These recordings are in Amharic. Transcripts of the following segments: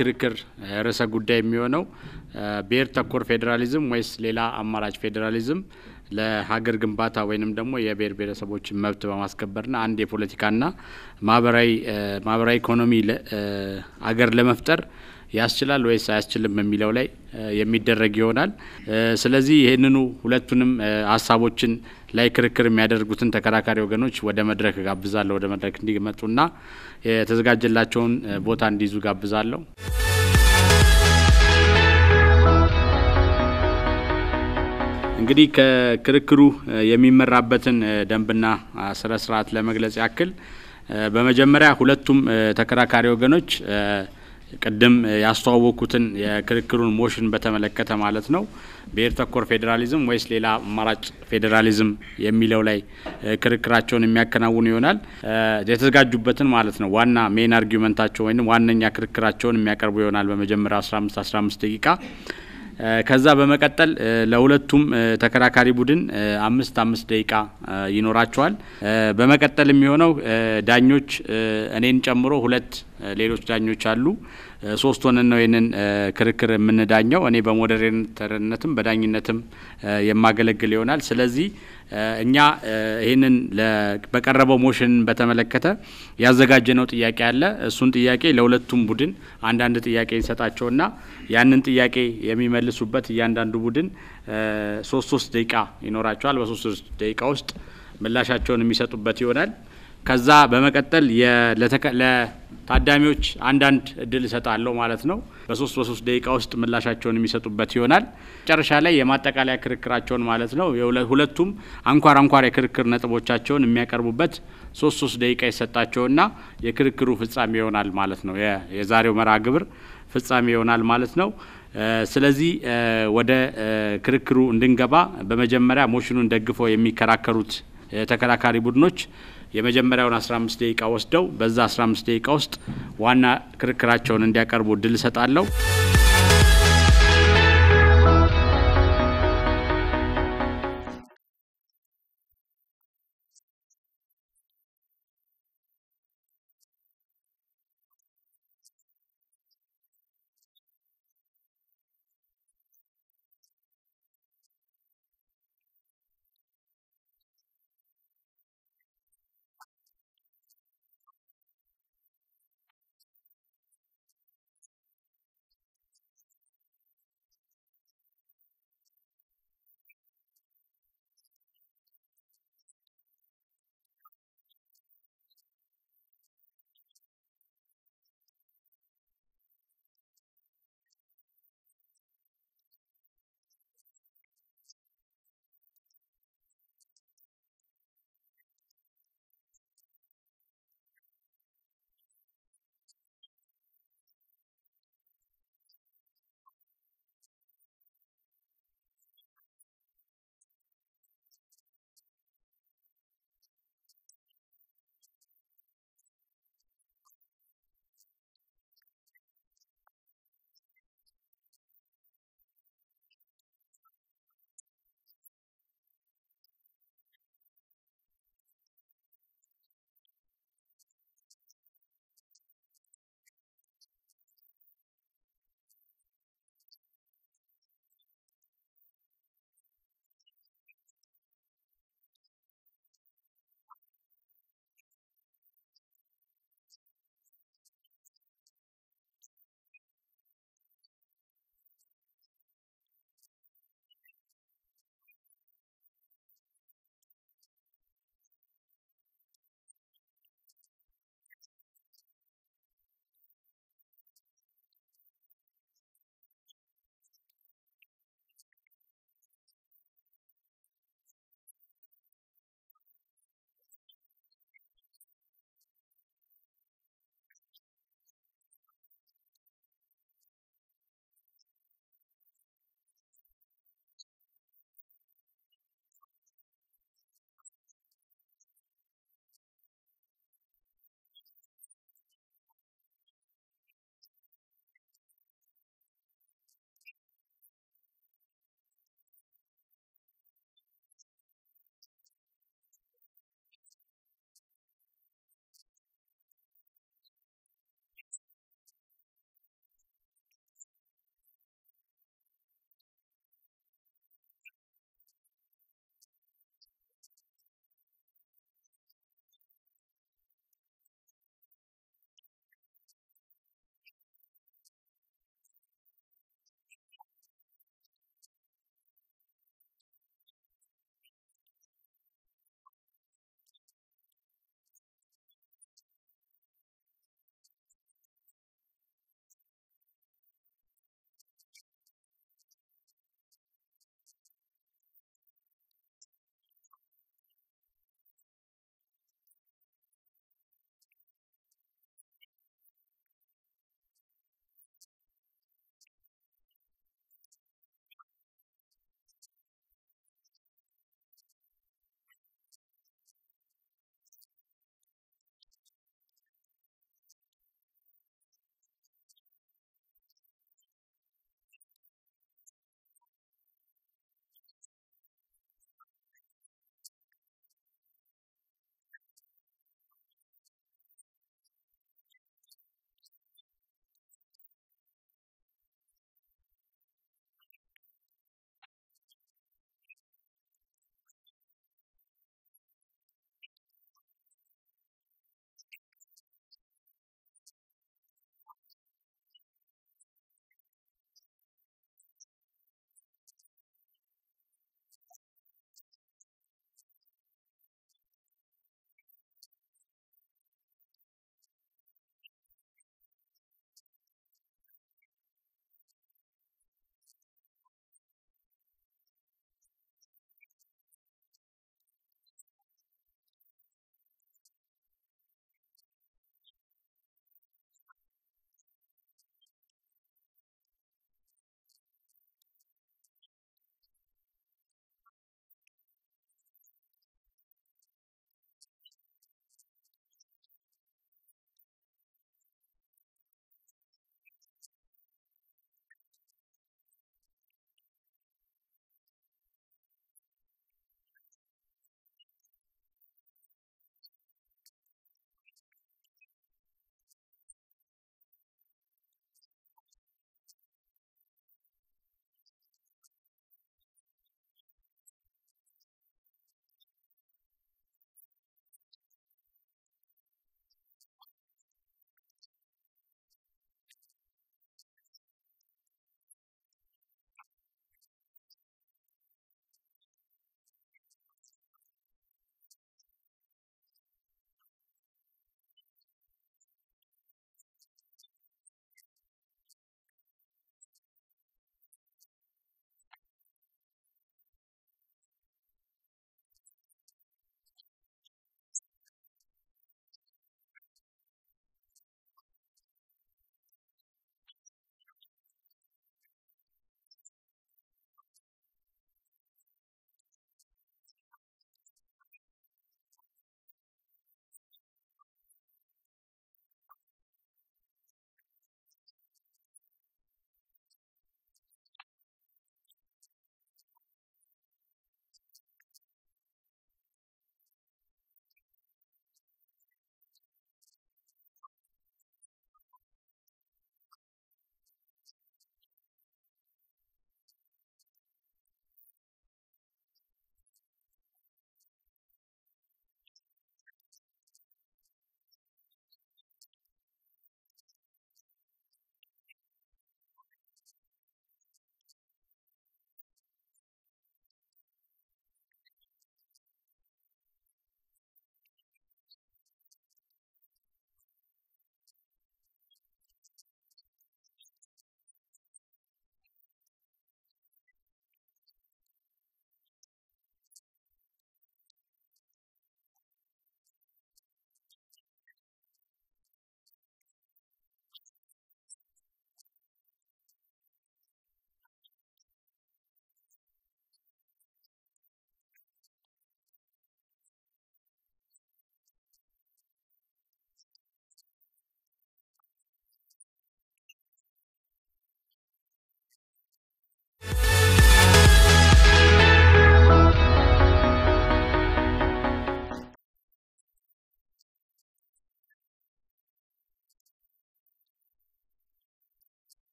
ክርክር ርዕሰ ጉዳይ የሚሆነው ብሔር ተኮር ፌዴራሊዝም ወይስ ሌላ አማራጭ ፌዴራሊዝም ለሀገር ግንባታ ወይንም ደግሞ የብሔር ብሔረሰቦችን መብት በማስከበርና አንድ የፖለቲካና ማህበራዊ ማህበራዊ ኢኮኖሚ አገር ለመፍጠር ያስችላል ወይስ አያስችልም የሚለው ላይ የሚደረግ ይሆናል። ስለዚህ ይህንኑ ሁለቱንም ሀሳቦችን ላይ ክርክር የሚያደርጉትን ተከራካሪ ወገኖች ወደ መድረክ ጋብዛለሁ። ወደ መድረክ እንዲመጡና የተዘጋጀላቸውን ቦታ እንዲይዙ ጋብዛለሁ። እንግዲህ ከክርክሩ የሚመራበትን ደንብና ስነ ስርዓት ለመግለጽ ያክል በመጀመሪያ ሁለቱም ተከራካሪ ወገኖች ቅድም ያስተዋወቅኩትን የክርክሩን ሞሽን በተመለከተ ማለት ነው ብሔር ተኮር ፌዴራሊዝም ወይስ ሌላ አማራጭ ፌዴራሊዝም የሚለው ላይ ክርክራቸውን የሚያከናውኑ ይሆናል። የተዘጋጁበትን ማለት ነው ዋና ሜን አርጊመንታቸው ወይም ዋነኛ ክርክራቸውን የሚያቀርቡ ይሆናል በመጀመሪያው 15 15 ደቂቃ ከዛ በመቀጠል ለሁለቱም ተከራካሪ ቡድን አምስት አምስት ደቂቃ ይኖራቸዋል። በመቀጠል የሚሆነው ዳኞች እኔን ጨምሮ ሁለት ሌሎች ዳኞች አሉ። ሶስት ሆነን ነው ይህንን ክርክር የምንዳኘው። እኔ በሞዴሬተርነትም በዳኝነትም የማገለግል ይሆናል። ስለዚህ እኛ ይህንን በቀረበው ሞሽን በተመለከተ ያዘጋጀነው ጥያቄ አለ። እሱን ጥያቄ ለሁለቱም ቡድን አንዳንድ ጥያቄ እንሰጣቸውና ያንን ጥያቄ የሚመልሱበት እያንዳንዱ ቡድን ሶስት ሶስት ደቂቃ ይኖራቸዋል። በሶስት ሶስት ደቂቃ ውስጥ ምላሻቸውን የሚሰጡበት ይሆናል። ከዛ በመቀጠል ለታዳሚዎች አንዳንድ እድል እሰጣለሁ ማለት ነው። በሶስት በሶስት ደቂቃ ውስጥ ምላሻቸውን የሚሰጡበት ይሆናል። መጨረሻ ላይ የማጠቃለያ ክርክራቸውን ማለት ነው ሁለቱም አንኳር አንኳር የክርክር ነጥቦቻቸውን የሚያቀርቡበት ሶስት ሶስት ደቂቃ ይሰጣቸውና የክርክሩ ፍጻሜ ይሆናል ማለት ነው። የዛሬው መርሃ ግብር ፍጻሜ ይሆናል ማለት ነው። ስለዚህ ወደ ክርክሩ እንድንገባ በመጀመሪያ ሞሽኑን ደግፈው የሚከራከሩት ተከራካሪ ቡድኖች የመጀመሪያውን 15 ደቂቃ ወስደው በዛ 15 ደቂቃ ውስጥ ዋና ክርክራቸውን እንዲያቀርቡ እድል እሰጣለሁ።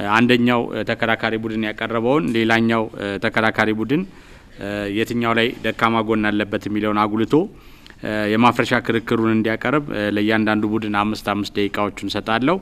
አንደኛው ተከራካሪ ቡድን ያቀረበውን ሌላኛው ተከራካሪ ቡድን የትኛው ላይ ደካማ ጎን አለበት የሚለውን አጉልቶ የማፍረሻ ክርክሩን እንዲያቀርብ ለእያንዳንዱ ቡድን አምስት አምስት ደቂቃዎቹን ሰጣለሁ።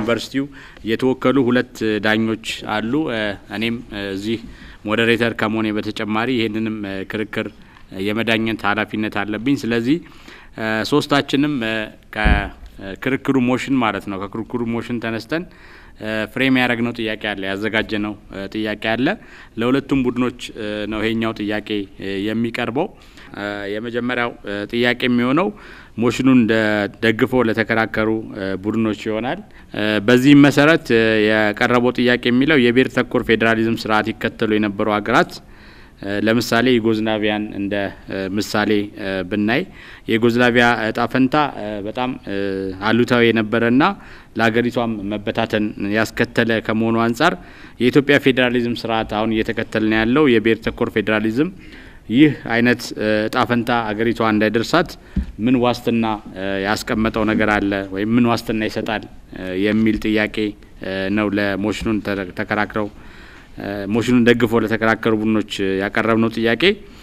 ከዩኒቨርሲቲው የተወከሉ ሁለት ዳኞች አሉ። እኔም እዚህ ሞዴሬተር ከመሆኔ በተጨማሪ ይህንንም ክርክር የመዳኘት ኃላፊነት አለብኝ። ስለዚህ ሶስታችንም ከክርክሩ ሞሽን ማለት ነው ከክርክሩ ሞሽን ተነስተን ፍሬም ያደረግነው ጥያቄ አለ፣ ያዘጋጀነው ጥያቄ አለ። ለሁለቱም ቡድኖች ነው ይሄኛው ጥያቄ የሚቀርበው። የመጀመሪያው ጥያቄ የሚሆነው ሞሽኑን ደግፈው ለተከራከሩ ቡድኖች ይሆናል። በዚህም መሰረት የቀረበው ጥያቄ የሚለው የብሔር ተኮር ፌዴራሊዝም ስርዓት ይከተሉ የነበሩ ሀገራት ለምሳሌ ዩጎዝላቪያን እንደ ምሳሌ ብናይ የዩጎዝላቪያ እጣ ፈንታ በጣም አሉታዊ የነበረና ለሀገሪቷም መበታተን ያስከተለ ከመሆኑ አንጻር የኢትዮጵያ ፌዴራሊዝም ስርዓት አሁን እየተከተልን ያለው የብሔር ተኮር ፌዴራሊዝም ይህ አይነት እጣ ፈንታ አገሪቷ እንዳይደርሳት ምን ዋስትና ያስቀመጠው ነገር አለ ወይም ምን ዋስትና ይሰጣል የሚል ጥያቄ ነው ለሞሽኑን ተከራክረው ሞሽኑን ደግፈው ለተከራከሩ ቡድኖች ያቀረብነው ጥያቄ።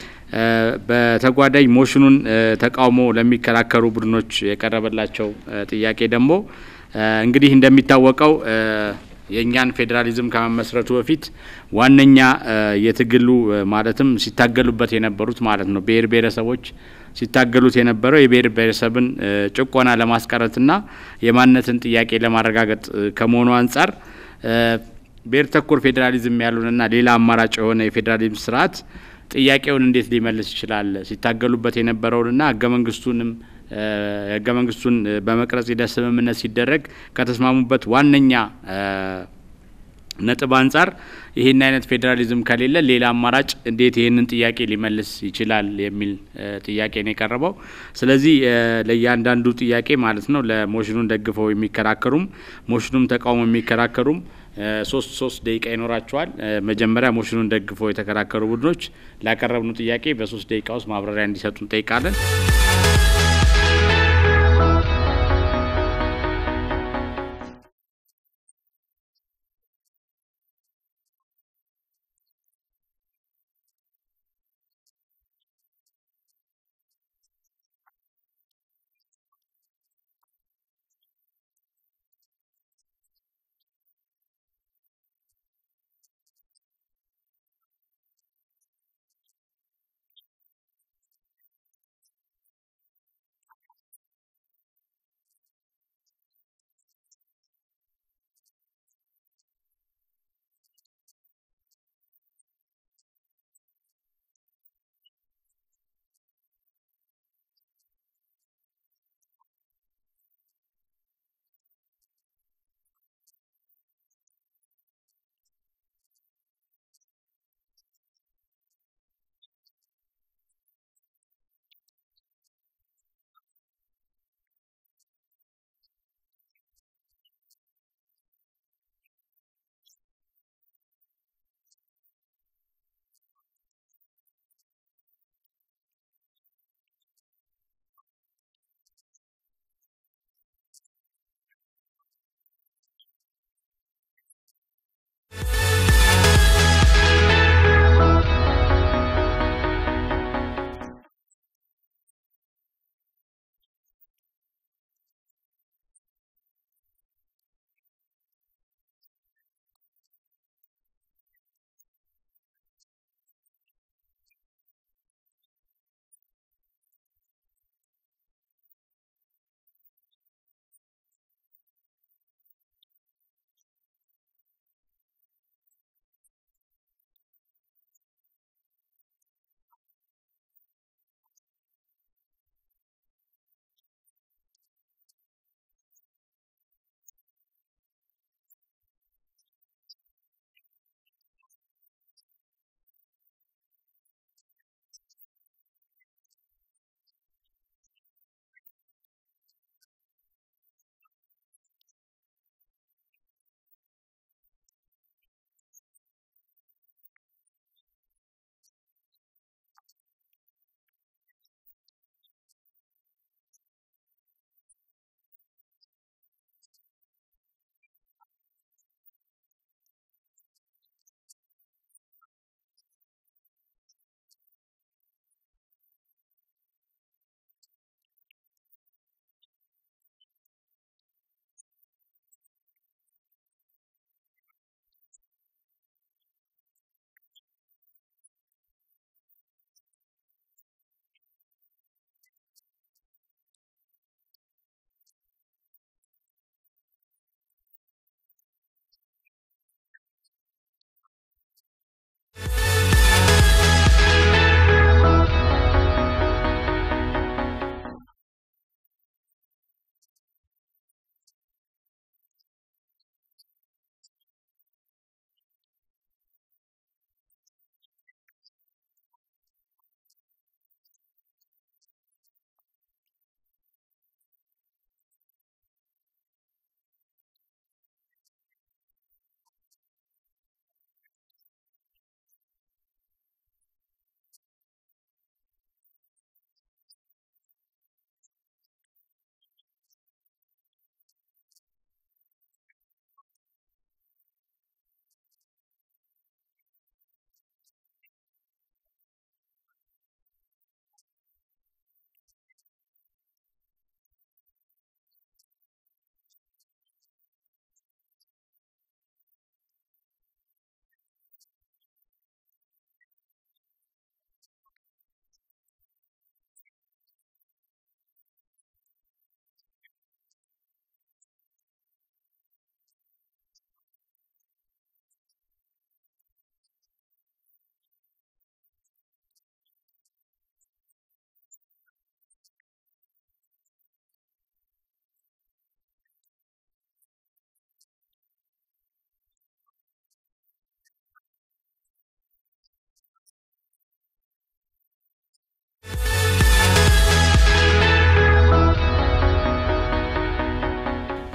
በተጓዳኝ ሞሽኑን ተቃውሞ ለሚከራከሩ ቡድኖች የቀረበላቸው ጥያቄ ደግሞ እንግዲህ እንደሚታወቀው የእኛን ፌዴራሊዝም ከመመስረቱ በፊት ዋነኛ የትግሉ ማለትም ሲታገሉበት የነበሩት ማለት ነው ብሔር ብሔረሰቦች ሲታገሉት የነበረው የብሔር ብሔረሰብን ጭቆና ለማስቀረትና የማንነትን ጥያቄ ለማረጋገጥ ከመሆኑ አንጻር ብሔር ተኮር ፌዴራሊዝም ያሉንና ሌላ አማራጭ የሆነ የፌዴራሊዝም ስርዓት ጥያቄውን እንዴት ሊመልስ ይችላል? ሲታገሉበት የነበረውንና ህገ መንግስቱንም ህገ መንግስቱን በመቅረጽ ሂደት ስምምነት ሲደረግ ከተስማሙበት ዋነኛ ነጥብ አንጻር ይህን አይነት ፌዴራሊዝም ከሌለ ሌላ አማራጭ እንዴት ይህንን ጥያቄ ሊመልስ ይችላል የሚል ጥያቄ ነው የቀረበው። ስለዚህ ለእያንዳንዱ ጥያቄ ማለት ነው ለሞሽኑን ደግፈው የሚከራከሩም ሞሽኑም ተቃውሞ የሚከራከሩም ሶስት ሶስት ደቂቃ ይኖራቸዋል። መጀመሪያ ሞሽኑን ደግፈው የተከራከሩ ቡድኖች ላቀረብነው ጥያቄ በሶስት ደቂቃ ውስጥ ማብራሪያ እንዲሰጡ እንጠይቃለን።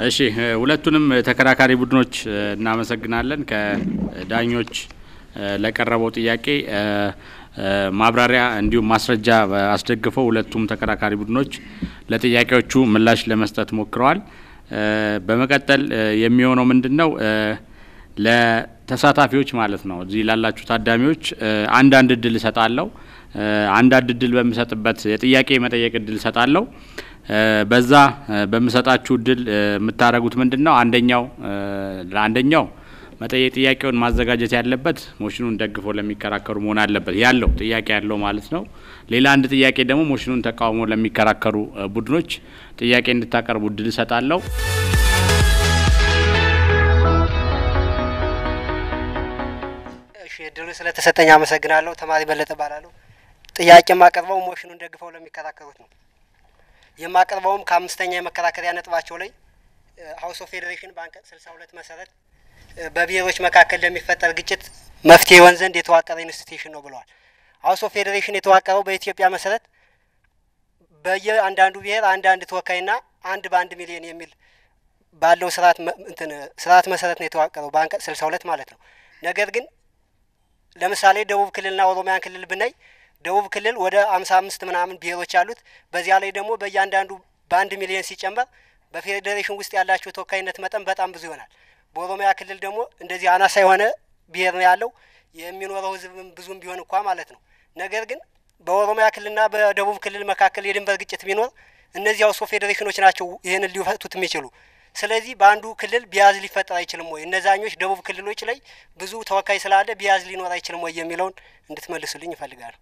እሺ ሁለቱንም ተከራካሪ ቡድኖች እናመሰግናለን። ከዳኞች ለቀረበው ጥያቄ ማብራሪያ እንዲሁም ማስረጃ አስደግፈው ሁለቱም ተከራካሪ ቡድኖች ለጥያቄዎቹ ምላሽ ለመስጠት ሞክረዋል። በመቀጠል የሚሆነው ምንድን ነው? ለተሳታፊዎች ማለት ነው እዚህ ላላችሁ ታዳሚዎች አንዳንድ እድል እሰጣለሁ። አንዳንድ እድል በምሰጥበት የጥያቄ መጠየቅ እድል እሰጣለሁ። በዛ በምሰጣችሁ እድል የምታደርጉት ምንድን ነው? አንደኛው ለአንደኛው መጠየቅ ጥያቄውን ማዘጋጀት ያለበት ሞሽኑን ደግፎ ለሚከራከሩ መሆን አለበት ያለው ጥያቄ ያለው ማለት ነው። ሌላ አንድ ጥያቄ ደግሞ ሞሽኑን ተቃውሞ ለሚከራከሩ ቡድኖች ጥያቄ እንድታቀርቡ እድል እሰጣለሁ። እሺ እድሉ ስለተሰጠኝ አመሰግናለሁ። ተማሪ በለጠ እባላለሁ። ጥያቄ የማቀርበው ሞሽኑን ደግፈው ለሚከራከሩት ነው። የማቀርበውም ከአምስተኛ የመከራከሪያ ነጥባቸው ላይ ሀውስ ኦፍ ፌዴሬሽን በአንቀጽ ስልሳ ሁለት መሰረት በብሔሮች መካከል ለሚፈጠር ግጭት መፍትሄ ይሆን ዘንድ የተዋቀረ ኢንስቲትዩሽን ነው ብለዋል። ሀውስ ኦፍ ፌዴሬሽን የተዋቀረው በኢትዮጵያ መሰረት በየአንዳንዱ ብሔር አንዳንድ ተወካይና አንድ በአንድ ሚሊዮን የሚል ባለው ስርዓት እንትን ስርዓት መሰረት ነው የተዋቀረው በአንቀጽ ስልሳ ሁለት ማለት ነው። ነገር ግን ለምሳሌ ደቡብ ክልልና ኦሮሚያን ክልል ብናይ ደቡብ ክልል ወደ አምሳ አምስት ምናምን ብሔሮች አሉት። በዚያ ላይ ደግሞ በእያንዳንዱ በአንድ ሚሊዮን ሲጨመር በፌዴሬሽን ውስጥ ያላቸው ተወካይነት መጠን በጣም ብዙ ይሆናል። በኦሮሚያ ክልል ደግሞ እንደዚህ አናሳ የሆነ ብሔር ነው ያለው የሚኖረው ሕዝብም ብዙም ቢሆን እንኳ ማለት ነው። ነገር ግን በኦሮሚያ ክልልና በደቡብ ክልል መካከል የድንበር ግጭት ቢኖር እነዚህ ሀውስ ኦፍ ፌዴሬሽኖች ናቸው ይህንን ሊፈቱት የሚችሉ። ስለዚህ በአንዱ ክልል ቢያዝ ሊፈጠር አይችልም ወይ? እነዛኞች ደቡብ ክልሎች ላይ ብዙ ተወካይ ስላለ ቢያዝ ሊኖር አይችልም ወይ የሚለውን እንድትመልሱልኝ ይፈልጋለሁ።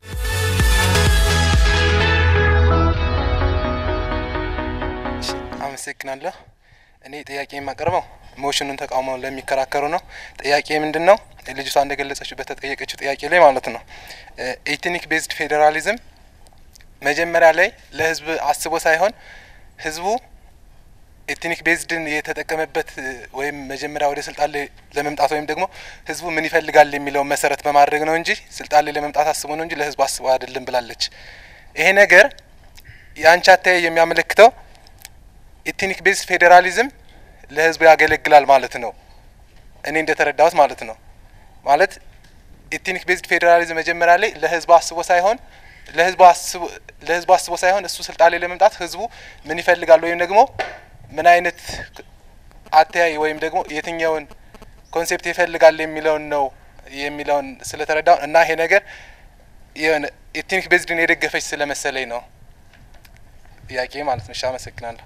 አመሰግናለሁ። እኔ ጥያቄ የማቀርበው ሞሽኑን ተቃውመው ለሚከራከሩ ነው። ጥያቄ ምንድን ነው? ልጅቷ እንደገለጸችው በተጠየቀችው ጥያቄ ላይ ማለት ነው ኤትኒክ ቤዝድ ፌዴራሊዝም መጀመሪያ ላይ ለህዝብ አስቦ ሳይሆን ህዝቡ ኤትኒክ ቤዝድን የተጠቀመበት ወይም መጀመሪያ ወደ ስልጣን ላይ ለመምጣት ወይም ደግሞ ህዝቡ ምን ይፈልጋል የሚለውን መሰረት በማድረግ ነው እንጂ ስልጣን ላይ ለመምጣት አስቦ ነው እንጂ ለህዝቡ አስቦ አይደለም ብላለች። ይሄ ነገር የአንቺ አተያይ የሚያመለክተው ኤትኒክ ቤዝድ ፌዴራሊዝም ለህዝቡ ያገለግላል ማለት ነው። እኔ እንደተረዳሁት ማለት ነው። ማለት ኤትኒክ ቤዝድ ፌዴራሊዝም መጀመሪያ ላይ ለህዝቡ አስቦ ሳይሆን ለህዝቡ አስቦ ለህዝቡ አስቦ ሳይሆን እሱ ስልጣን ላይ ለመምጣት ህዝቡ ምን ይፈልጋል ወይም ደግሞ ምን አይነት አተያይ ወይም ደግሞ የትኛውን ኮንሴፕት ይፈልጋል የሚለውን ነው የሚለውን ስለተረዳው እና ይሄ ነገር የሆነ ኤትኒክ ቤዝድን የደገፈች ስለመሰለኝ ነው ጥያቄ ማለት ነው። እሺ፣ አመሰግናለሁ።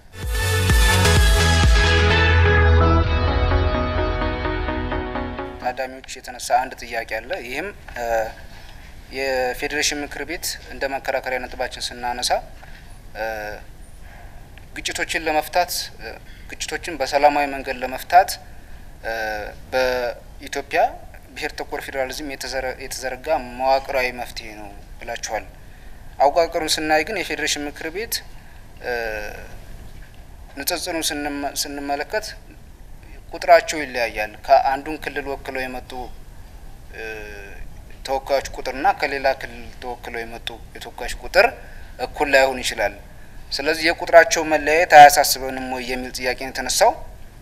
ታዳሚዎች የተነሳ አንድ ጥያቄ አለ። ይህም የፌዴሬሽን ምክር ቤት እንደ መከራከሪያ ነጥባችን ስናነሳ ግጭቶችን ለመፍታት ግጭቶችን በሰላማዊ መንገድ ለመፍታት በኢትዮጵያ ብሔር ተኮር ፌዴራሊዝም የተዘረጋ መዋቅራዊ መፍትሄ ነው ብላችኋል። አወቃቀሩን ስናይ ግን የፌዴሬሽን ምክር ቤት ንጽጽሩን ስንመለከት ቁጥራቸው ይለያያል። ከአንዱን ክልል ወክለው የመጡ ተወካዮች ቁጥርና ከሌላ ክልል ተወክለው የመጡ የተወካዮች ቁጥር እኩል ላይሆን ይችላል። ስለዚህ የቁጥራቸው መለያየት አያሳስበንም ወይ የሚል ጥያቄ ነው የተነሳው።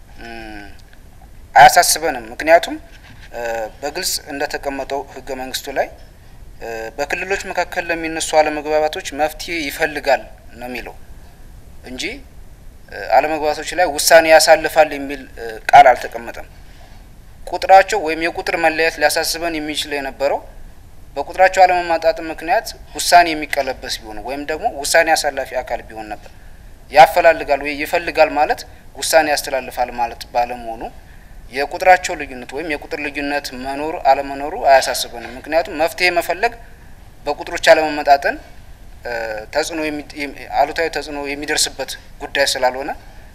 አያሳስበንም፣ ምክንያቱም በግልጽ እንደተቀመጠው ሕገ መንግስቱ ላይ በክልሎች መካከል ለሚነሱ አለመግባባቶች መፍትሄ ይፈልጋል ነው የሚለው እንጂ አለመግባባቶች ላይ ውሳኔ ያሳልፋል የሚል ቃል አልተቀመጠም። ቁጥራቸው ወይም የቁጥር መለያየት ሊያሳስበን የሚችል የነበረው በቁጥራቸው አለመማጣጥም ምክንያት ውሳኔ የሚቀለበስ ቢሆን ወይም ደግሞ ውሳኔ አሳላፊ አካል ቢሆን ነበር። ያፈላልጋል ወይ ይፈልጋል ማለት ውሳኔ ያስተላልፋል ማለት ባለመሆኑ የቁጥራቸው ልዩነት ወይም የቁጥር ልዩነት መኖሩ አለመኖሩ አያሳስበንም። ምክንያቱም መፍትሄ መፈለግ በቁጥሮች አለመመጣጠን ተጽዕኖ አሉታዊ ተጽዕኖ የሚደርስበት ጉዳይ ስላልሆነ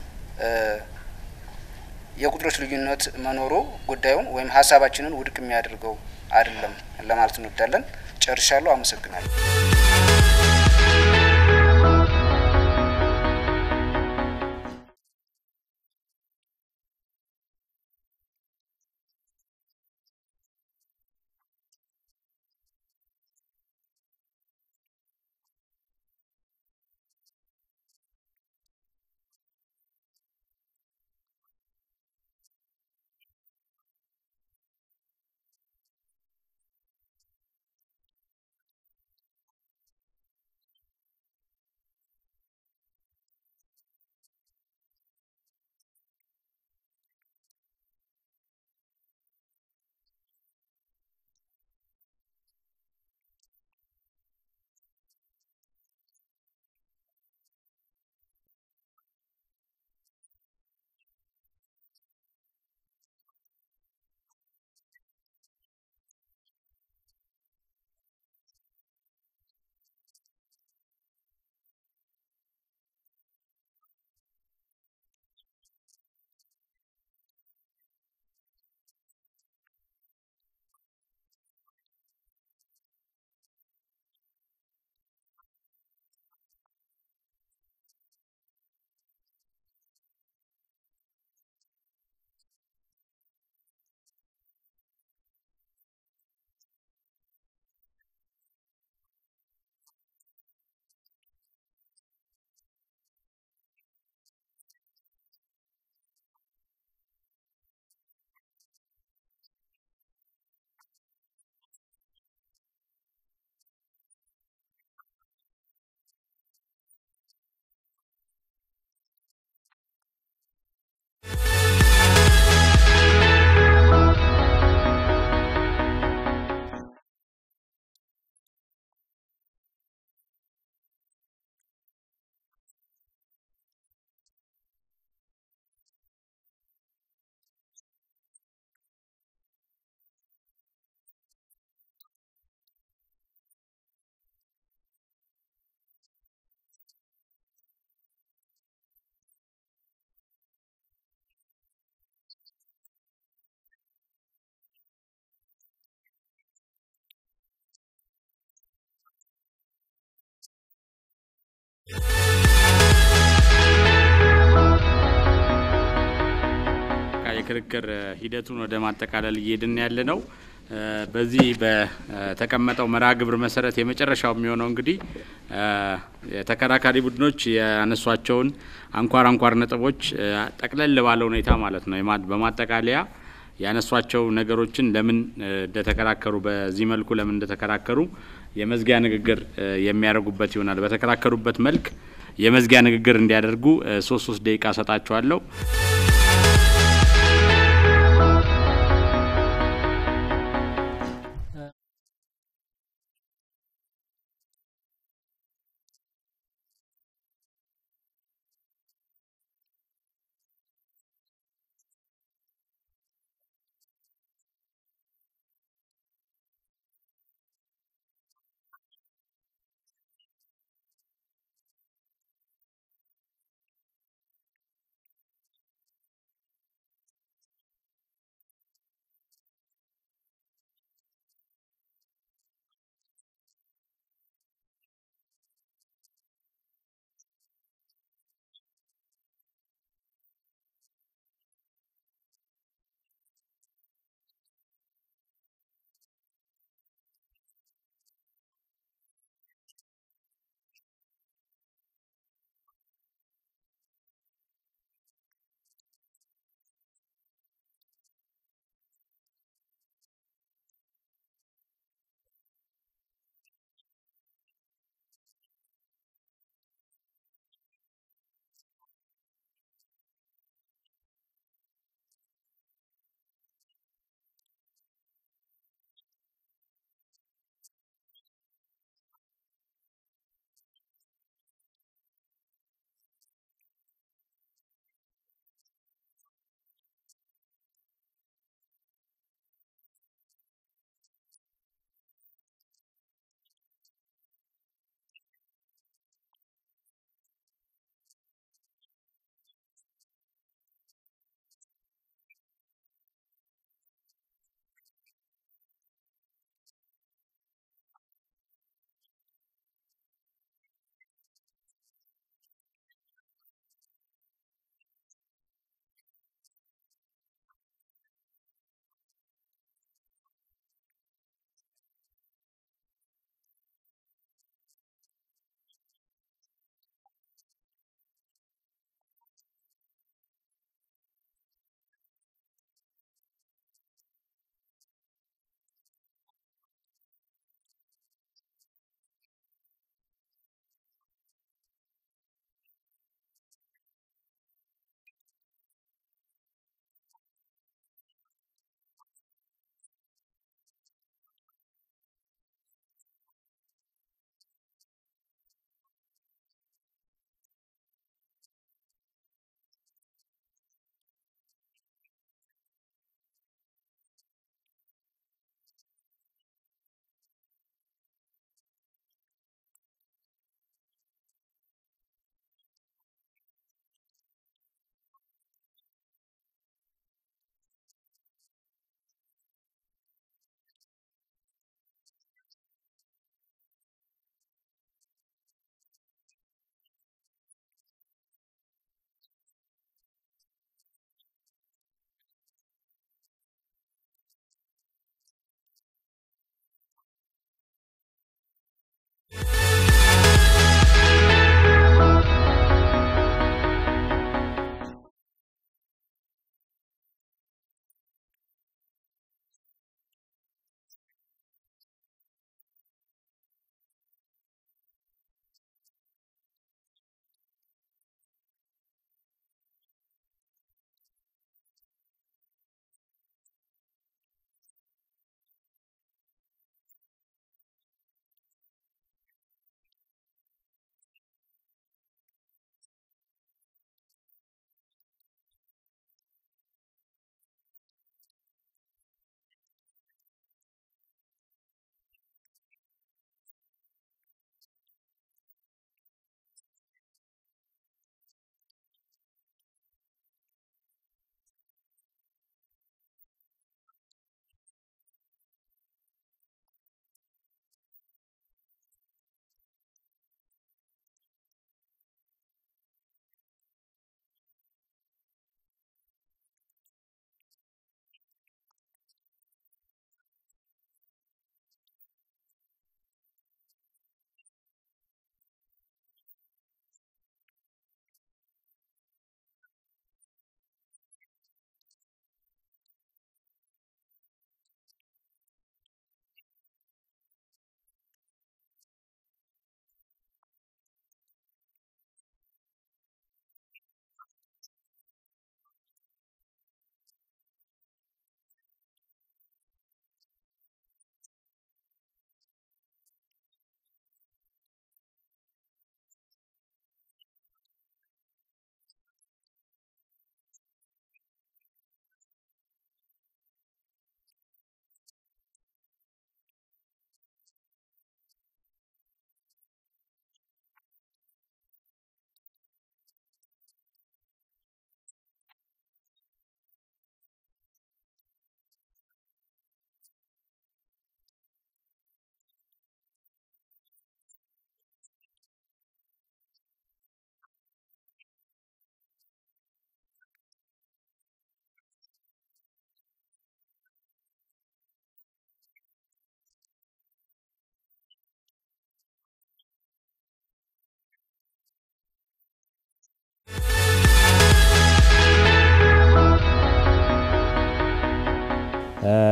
የቁጥሮች ልዩነት መኖሩ ጉዳዩን ወይም ሀሳባችንን ውድቅ የሚያደርገው አይደለም ለማለት እንወዳለን። ጨርሻለሁ። አመሰግናለሁ። የክርክር ሂደቱን ወደ ማጠቃለል እየሄድን ያለ ነው። በዚህ በተቀመጠው መርሃ ግብር መሰረት የመጨረሻው የሚሆነው እንግዲህ የተከራካሪ ቡድኖች ያነሷቸውን አንኳር አንኳር ነጥቦች ጠቅለል ባለ ሁኔታ ማለት ነው በማጠቃለያ ያነሷቸው ነገሮችን ለምን እንደተከራከሩ በዚህ መልኩ ለምን እንደተከራከሩ የመዝጊያ ንግግር የሚያደርጉበት ይሆናል። በተከራከሩበት መልክ የመዝጊያ ንግግር እንዲያደርጉ ሶስት ሶስት ደቂቃ ሰጣቸዋለሁ።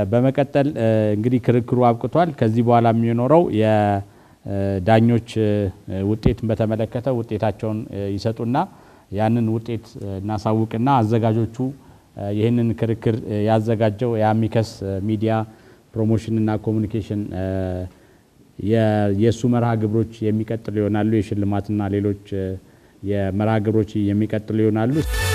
በመቀጠል እንግዲህ ክርክሩ አብቅቷል። ከዚህ በኋላ የሚኖረው የዳኞች ውጤትን በተመለከተ ውጤታቸውን ይሰጡና ያንን ውጤት እናሳውቅና አዘጋጆቹ ይህንን ክርክር ያዘጋጀው የአሚከስ ሚዲያ ፕሮሞሽንና ኮሚኒኬሽን የእሱ መርሃ ግብሮች የሚቀጥሉ ይሆናሉ። የሽልማትና ሌሎች የመርሃ ግብሮች የሚቀጥሉ ይሆናሉ።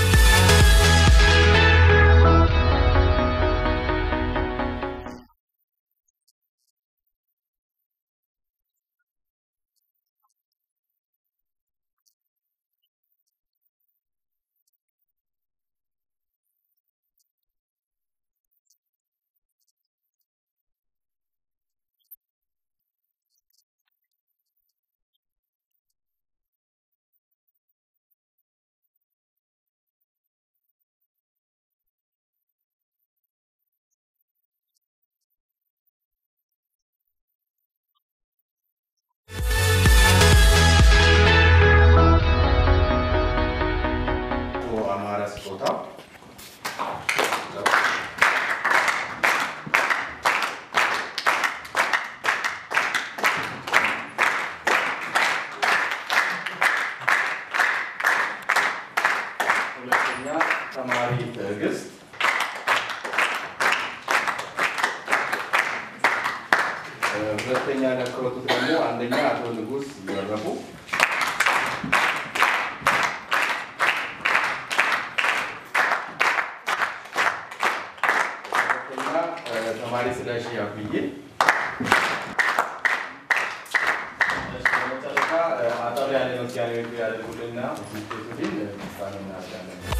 አማረ ስጦታ ሁለተኛ ተማሪ ትዕግስት ሁለተኛ ያከሩት ደግሞ አንደኛ አቶ ንጉስ ይወረፉ ሁለተኛ ተማሪ ስለሺ አብዬ በመጨረሻ አጠር ያለ ምስጋና ያደርጉልና ውጤቱን ምስጋና እናደርጋለን።